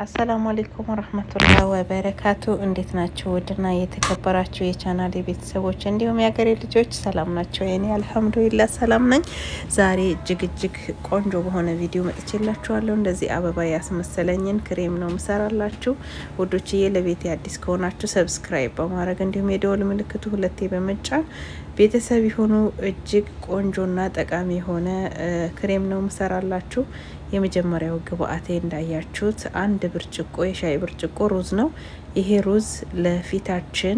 አሰላሙ አሌይኩም ወረህመቱላህ ወበረካቱ። እንዴት ናቸው? ውድና የተከበራችሁ የቻናል ቤተሰቦች እንዲሁም የሀገሬ ልጆች ሰላም ናቸው? የኔ አልሐምዱሊላ ሰላም ነኝ። ዛሬ እጅግ እጅግ ቆንጆ በሆነ ቪዲዮ መጥቼላችኋለሁ። እንደዚህ አበባ ያስመሰለኝን ክሬም ነው ምሰራላችሁ ውዶችዬ። ለቤት አዲስ ከሆናችሁ ሰብስክራይብ በማድረግ እንዲሁም የደወል ምልክቱ ሁለቴ በመጫን ቤተሰብ የሆኑ እጅግ ቆንጆና ጠቃሚ የሆነ ክሬም ነው ምሰራላችሁ። የመጀመሪያው ግብአቴ እንዳያችሁት አንድ ብርጭቆ የሻይ ብርጭቆ ሩዝ ነው። ይሄ ሩዝ ለፊታችን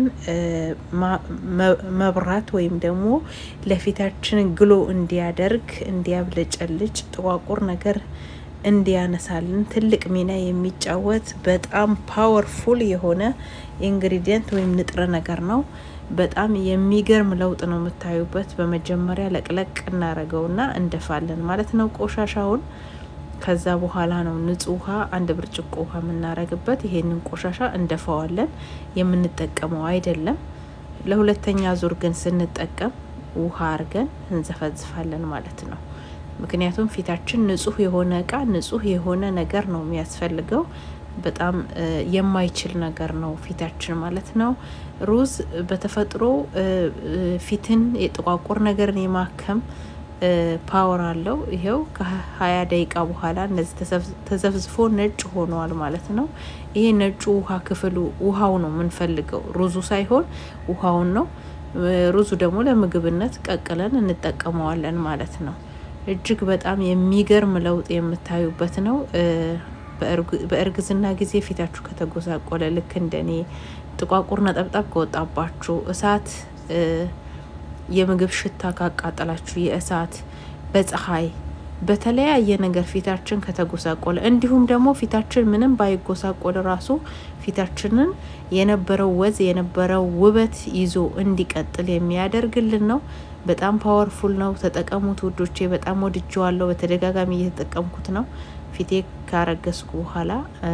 መብራት ወይም ደግሞ ለፊታችን ግሎ እንዲያደርግ እንዲያብለጨልጭ፣ ጥቋቁር ነገር እንዲያነሳልን ትልቅ ሚና የሚጫወት በጣም ፓወርፉል የሆነ ኢንግሪዲየንት ወይም ንጥረ ነገር ነው። በጣም የሚገርም ለውጥ ነው የምታዩበት። በመጀመሪያ ለቅለቅ እናረገውና እንደፋለን ማለት ነው ቆሻሻውን ከዛ በኋላ ነው ንጹህ ውሃ አንድ ብርጭቆ ውሃ የምናረግበት። ይሄንን ቆሻሻ እንደፈዋለን የምንጠቀመው አይደለም። ለሁለተኛ ዙር ግን ስንጠቀም ውሃ አርገን እንዘፈዝፋለን ማለት ነው። ምክንያቱም ፊታችን ንጹህ የሆነ እቃ ንጹህ የሆነ ነገር ነው የሚያስፈልገው። በጣም የማይችል ነገር ነው ፊታችን ማለት ነው። ሩዝ በተፈጥሮ ፊትን የጥቋቁር ነገርን የማከም ፓወር አለው። ይሄው ከሀያ ደቂቃ በኋላ እነዚህ ተዘፍዝፎ ነጭ ሆኗል ማለት ነው። ይሄ ነጩ ውሃ ክፍሉ ውሃው ነው የምንፈልገው፣ ሩዙ ሳይሆን ውሃውን ነው። ሩዙ ደግሞ ለምግብነት ቀቅለን እንጠቀመዋለን ማለት ነው። እጅግ በጣም የሚገርም ለውጥ የምታዩበት ነው። በእርግዝና ጊዜ ፊታችሁ ከተጎሳቆለ ልክ እንደኔ ጥቋቁር ነጠብጣብ ከወጣባችሁ እሳት የምግብ ሽታ ካቃጠላችሁ የእሳት በፀሐይ በተለያየ ነገር ፊታችን ከተጎሳቆለ እንዲሁም ደግሞ ፊታችን ምንም ባይጎሳቆል ራሱ ፊታችንን የነበረው ወዝ የነበረው ውበት ይዞ እንዲቀጥል የሚያደርግልን ነው። በጣም ፓወርፉል ነው። ተጠቀሙት ውዶቼ። በጣም ወድጀዋለሁ። በተደጋጋሚ እየተጠቀምኩት ነው። ፊቴ ካረገዝኩ በኋላ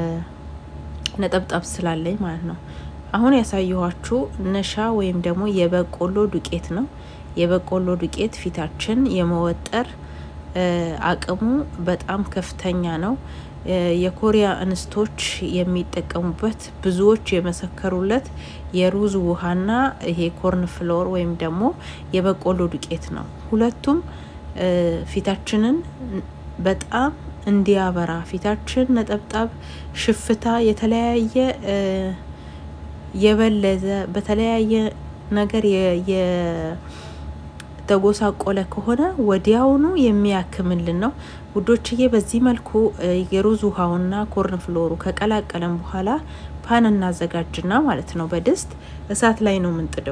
ነጠብጣብ ስላለኝ ማለት ነው። አሁን ያሳየኋችሁ ነሻ ወይም ደግሞ የበቆሎ ዱቄት ነው። የበቆሎ ዱቄት ፊታችን የመወጠር አቅሙ በጣም ከፍተኛ ነው። የኮሪያ እንስቶች የሚጠቀሙበት ብዙዎች የመሰከሩለት የሩዝ ውሃና ይሄ ኮርን ፍሎር ወይም ደግሞ የበቆሎ ዱቄት ነው። ሁለቱም ፊታችንን በጣም እንዲያበራ ፊታችን ነጠብጣብ፣ ሽፍታ፣ የተለያየ የበለዘ በተለያየ ነገር የተጎሳቆለ ከሆነ ወዲያውኑ የሚያክምልን ነው ውዶችዬ። በዚህ መልኩ የሩዝ ውሃውና ኮርን ፍሎሩ ከቀላቀለን በኋላ ፓን እናዘጋጅና ማለት ነው በድስት እሳት ላይ ነው የምንጥደው።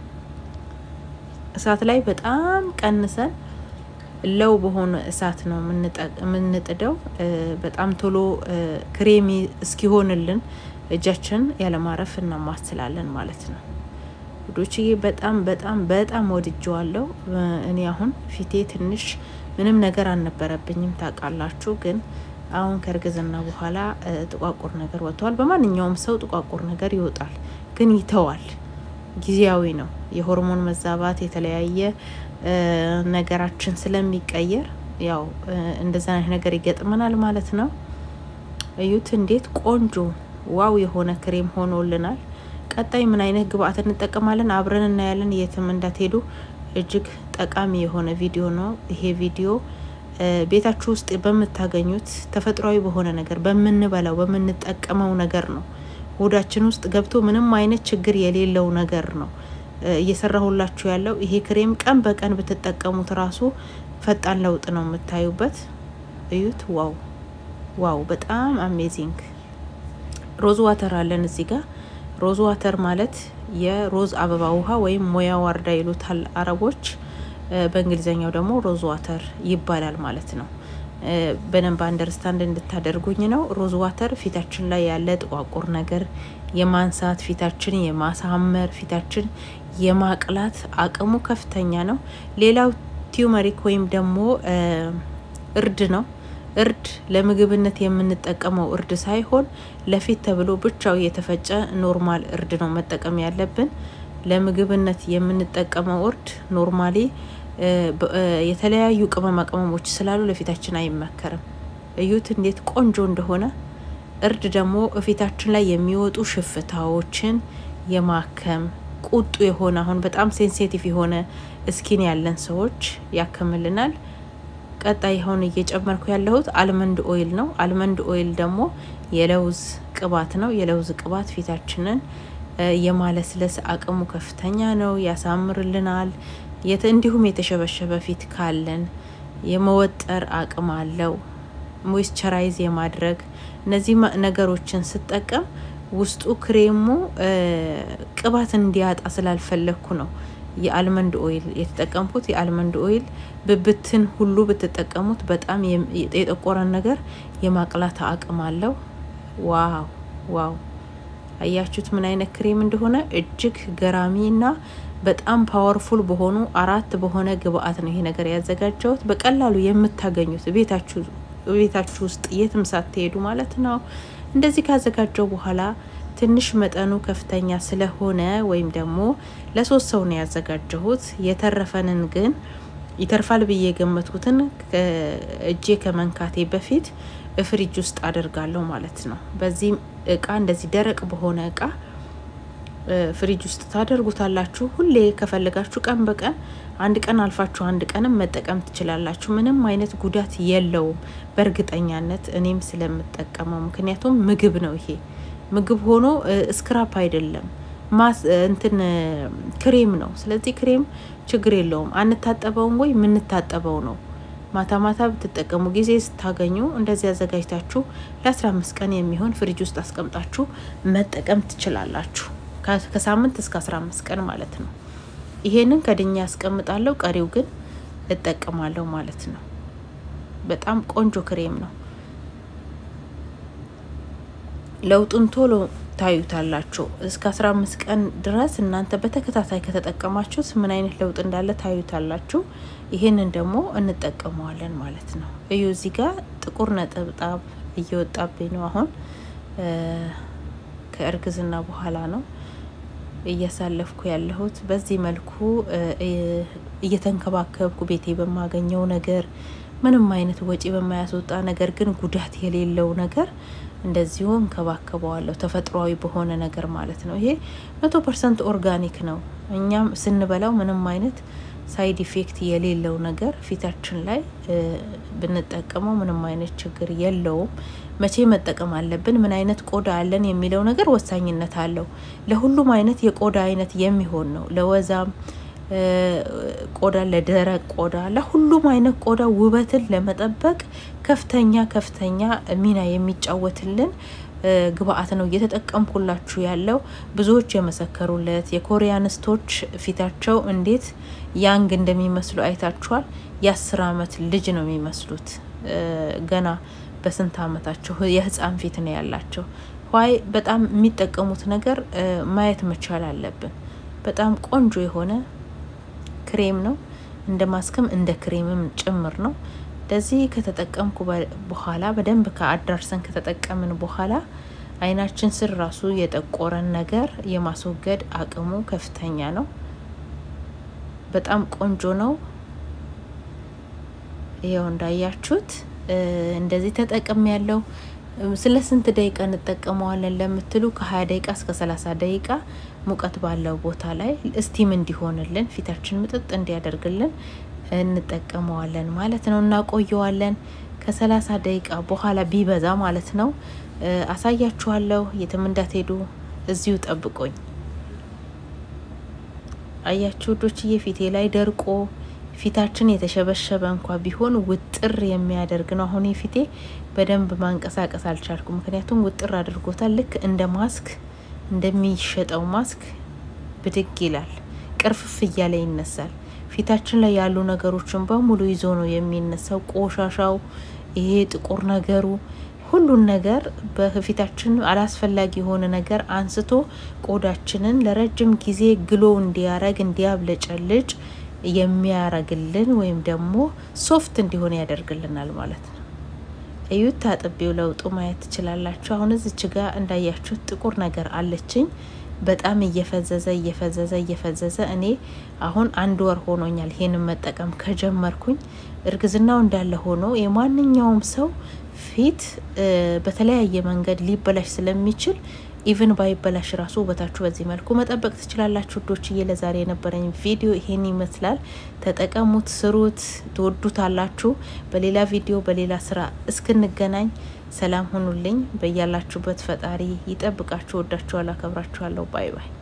እሳት ላይ በጣም ቀንሰን ለው በሆነ እሳት ነው የምንጥደው። በጣም ቶሎ ክሬሚ እስኪሆንልን እጃችን ያለማረፍ እናማስላለን ማለት ነው ውዶችዬ። በጣም በጣም በጣም ወድጀዋለሁ። እኔ አሁን ፊቴ ትንሽ ምንም ነገር አልነበረብኝም ታውቃላችሁ። ግን አሁን ከእርግዝና በኋላ ጥቋቁር ነገር ወጥተዋል። በማንኛውም ሰው ጥቋቁር ነገር ይወጣል፣ ግን ይተዋል። ጊዜያዊ ነው። የሆርሞን መዛባት የተለያየ ነገራችን ስለሚቀየር ያው እንደዛ አይነት ነገር ይገጥመናል ማለት ነው። እዩት እንዴት ቆንጆ ዋው የሆነ ክሬም ሆኖልናል። ቀጣይ ምን አይነት ግብአት እንጠቀማለን አብረን እናያለን። የትም እንዳትሄዱ። እጅግ ጠቃሚ የሆነ ቪዲዮ ነው ይሄ ቪዲዮ። ቤታችሁ ውስጥ በምታገኙት ተፈጥሯዊ በሆነ ነገር በምንበላው በምንጠቀመው ነገር ነው። ሆዳችን ውስጥ ገብቶ ምንም አይነት ችግር የሌለው ነገር ነው እየሰራሁላችሁ ያለው ይሄ ክሬም ቀን በቀን ብትጠቀሙት ራሱ ፈጣን ለውጥ ነው የምታዩበት። እዩት። ዋው ዋው! በጣም አሜዚንግ። ሮዝ ዋተር አለን እዚህ ጋር። ሮዝ ዋተር ማለት የሮዝ አበባ ውሃ ወይም ሞያ ዋርዳ ይሉታል አረቦች። በእንግሊዝኛው ደግሞ ሮዝ ዋተር ይባላል ማለት ነው። በደንብ አንደርስታንድ እንድታደርጉኝ ነው። ሮዝ ዋተር ፊታችን ላይ ያለ ጥቋቁር ነገር የማንሳት ፊታችን የማሳመር ፊታችን የማቅላት አቅሙ ከፍተኛ ነው። ሌላው ቲዩመሪክ ወይም ደግሞ እርድ ነው። እርድ ለምግብነት የምንጠቀመው እርድ ሳይሆን ለፊት ተብሎ ብቻው የተፈጨ ኖርማል እርድ ነው መጠቀም ያለብን። ለምግብነት የምንጠቀመው እርድ ኖርማሊ የተለያዩ ቅመማ ቅመሞች ስላሉ ለፊታችን አይመከርም። እዩት እንዴት ቆንጆ እንደሆነ እርድ ደግሞ እፊታችን ላይ የሚወጡ ሽፍታዎችን የማከም ቁጡ የሆነ አሁን በጣም ሴንሲቲቭ የሆነ እስኪን ያለን ሰዎች ያክምልናል። ቀጣይ አሁን እየጨመርኩ ያለሁት አልመንድ ኦይል ነው። አልመንድ ኦይል ደግሞ የለውዝ ቅባት ነው። የለውዝ ቅባት ፊታችንን የማለስለስ አቅሙ ከፍተኛ ነው፣ ያሳምርልናል። እንዲሁም የተሸበሸበ ፊት ካለን የመወጠር አቅም አለው። ሞይስቸራይዝ የማድረግ እነዚህ ነገሮችን ስጠቀም ውስጡ ክሬሙ ቅባት እንዲያጣ ስላልፈለግኩ ነው የአልመንድ ኦይል የተጠቀምኩት። የአልመንድ ኦይል ብብትን ሁሉ ብትጠቀሙት በጣም የጠቆረን ነገር የማቅላት አቅም አለው። ዋው ዋው! አያችሁት ምን አይነት ክሬም እንደሆነ እጅግ ገራሚ እና በጣም ፓወርፉል በሆኑ አራት በሆነ ግብአት ነው ይሄ ነገር ያዘጋጀሁት። በቀላሉ የምታገኙት ቤታችሁ ቤታችሁ ውስጥ የትም ሳትሄዱ ማለት ነው። እንደዚህ ካዘጋጀው በኋላ ትንሽ መጠኑ ከፍተኛ ስለሆነ ወይም ደግሞ ለሶስት ሰው ነው ያዘጋጀሁት። የተረፈንን ግን ይተርፋል ብዬ የገመትኩትን እጄ ከመንካቴ በፊት ፍሪጅ ውስጥ አደርጋለሁ ማለት ነው። በዚህ እቃ እንደዚህ ደረቅ በሆነ እቃ ፍሪጅ ውስጥ ታደርጉታላችሁ። ሁሌ ከፈለጋችሁ ቀን በቀን አንድ ቀን አልፋችሁ አንድ ቀንም መጠቀም ትችላላችሁ። ምንም አይነት ጉዳት የለውም በእርግጠኛነት እኔም ስለምጠቀመው። ምክንያቱም ምግብ ነው ይሄ ምግብ ሆኖ ስክራፕ አይደለም፣ ማስ እንትን ክሬም ነው። ስለዚህ ክሬም ችግር የለውም። አንታጠበውም ወይ የምንታጠበው ነው። ማታ ማታ ብትጠቀሙ ጊዜ ስታገኙ እንደዚህ አዘጋጅታችሁ ለአስራ አምስት ቀን የሚሆን ፍሪጅ ውስጥ አስቀምጣችሁ መጠቀም ትችላላችሁ። ከሳምንት እስከ አስራ አምስት ቀን ማለት ነው። ይሄንን ከድኛ ያስቀምጣለሁ፣ ቀሪው ግን እጠቀማለሁ ማለት ነው። በጣም ቆንጆ ክሬም ነው። ለውጡን ቶሎ ታዩታላችሁ። እስከ አስራ አምስት ቀን ድረስ እናንተ በተከታታይ ከተጠቀማችሁት ምን አይነት ለውጥ እንዳለ ታዩታላችሁ። ይሄንን ደግሞ እንጠቀመዋለን ማለት ነው። እዩ እዚህ ጋር ጥቁር ነጠብጣብ እየወጣብኝ ነው። አሁን ከእርግዝና በኋላ ነው እያሳለፍኩ ያለሁት። በዚህ መልኩ እየተንከባከብኩ ቤቴ በማገኘው ነገር ምንም አይነት ወጪ በማያስወጣ ነገር ግን ጉዳት የሌለው ነገር እንደዚሁ እንከባከበዋለሁ። ተፈጥሯዊ በሆነ ነገር ማለት ነው። ይሄ መቶ ፐርሰንት ኦርጋኒክ ነው። እኛም ስንበላው ምንም አይነት ሳይድ ኢፌክት የሌለው ነገር ፊታችን ላይ ብንጠቀመው ምንም አይነት ችግር የለውም። መቼ መጠቀም አለብን፣ ምን አይነት ቆዳ አለን የሚለው ነገር ወሳኝነት አለው። ለሁሉም አይነት የቆዳ አይነት የሚሆን ነው። ለወዛም ቆዳ፣ ለደረቅ ቆዳ፣ ለሁሉም አይነት ቆዳ ውበትን ለመጠበቅ ከፍተኛ ከፍተኛ ሚና የሚጫወትልን ግብአት ነው እየተጠቀምኩላችሁ ያለው። ብዙዎች የመሰከሩለት የኮሪያንስቶች ፊታቸው እንዴት ያንግ እንደሚመስሉ አይታችኋል። የአስር አመት ልጅ ነው የሚመስሉት ገና በስንት አመታቸው የህፃን ፊት ነው ያላቸው። ዋይ በጣም የሚጠቀሙት ነገር ማየት መቻል አለብን። በጣም ቆንጆ የሆነ ክሬም ነው። እንደ ማስክም እንደ ክሬምም ጭምር ነው። እንደዚህ ከተጠቀምኩ በኋላ በደንብ ከአዳርሰን ከተጠቀምን በኋላ አይናችን ስር ራሱ የጠቆረን ነገር የማስወገድ አቅሙ ከፍተኛ ነው። በጣም ቆንጆ ነው። ይኸው እንዳያችሁት እንደዚህ ተጠቅም ያለው ስለ ስንት ደቂቃ እንጠቀመዋለን ለምትሉ ከሀያ ደቂቃ እስከ ሰላሳ ደቂቃ ሙቀት ባለው ቦታ ላይ እስቲም እንዲሆንልን ፊታችን ምጥጥ እንዲያደርግልን እንጠቀመዋለን ማለት ነው። እናቆየዋለን ከሰላሳ ደቂቃ በኋላ ቢበዛ ማለት ነው። አሳያችኋለሁ። የትም እንዳትሄዱ እዚሁ ጠብቆኝ። አያችሁ ዶችዬ ፊቴ ላይ ደርቆ ፊታችን የተሸበሸበ እንኳ ቢሆን ውጥር የሚያደርግ ነው። አሁን ፊቴ በደንብ ማንቀሳቀስ አልቻልኩ፣ ምክንያቱም ውጥር አድርጎታል። ልክ እንደ ማስክ እንደሚሸጠው ማስክ ብድግ ይላል፣ ቅርፍፍ እያለ ይነሳል። ፊታችን ላይ ያሉ ነገሮችን በሙሉ ይዞ ነው የሚነሳው። ቆሻሻው፣ ይሄ ጥቁር ነገሩ፣ ሁሉን ነገር በፊታችን አላስፈላጊ የሆነ ነገር አንስቶ ቆዳችንን ለረጅም ጊዜ ግሎ እንዲያረግ እንዲያብለጨልጭ የሚያረግልን ወይም ደግሞ ሶፍት እንዲሆን ያደርግልናል ማለት ነው። እዩት፣ ታጥቤው ለውጡ ማየት ትችላላችሁ። አሁን እዚች ጋር እንዳያችሁት ጥቁር ነገር አለችኝ። በጣም እየፈዘዘ እየፈዘዘ እየፈዘዘ እኔ አሁን አንድ ወር ሆኖኛል ይሄንን መጠቀም ከጀመርኩኝ። እርግዝናው እንዳለ ሆኖ የማንኛውም ሰው ፊት በተለያየ መንገድ ሊበላሽ ስለሚችል ኢቭን ባይበላሽ ራሱ ውበታችሁ በዚህ መልኩ መጠበቅ ትችላላችሁ። ውዶችዬ ለዛሬ የነበረኝ ቪዲዮ ይሄን ይመስላል። ተጠቀሙት፣ ስሩት፣ ትወዱታላችሁ። በሌላ ቪዲዮ በሌላ ስራ እስክንገናኝ ሰላም ሁኑልኝ። በያላችሁበት ፈጣሪ ይጠብቃችሁ። ወዳችኋለሁ፣ አከብራችኋለሁ። ባይ ባይ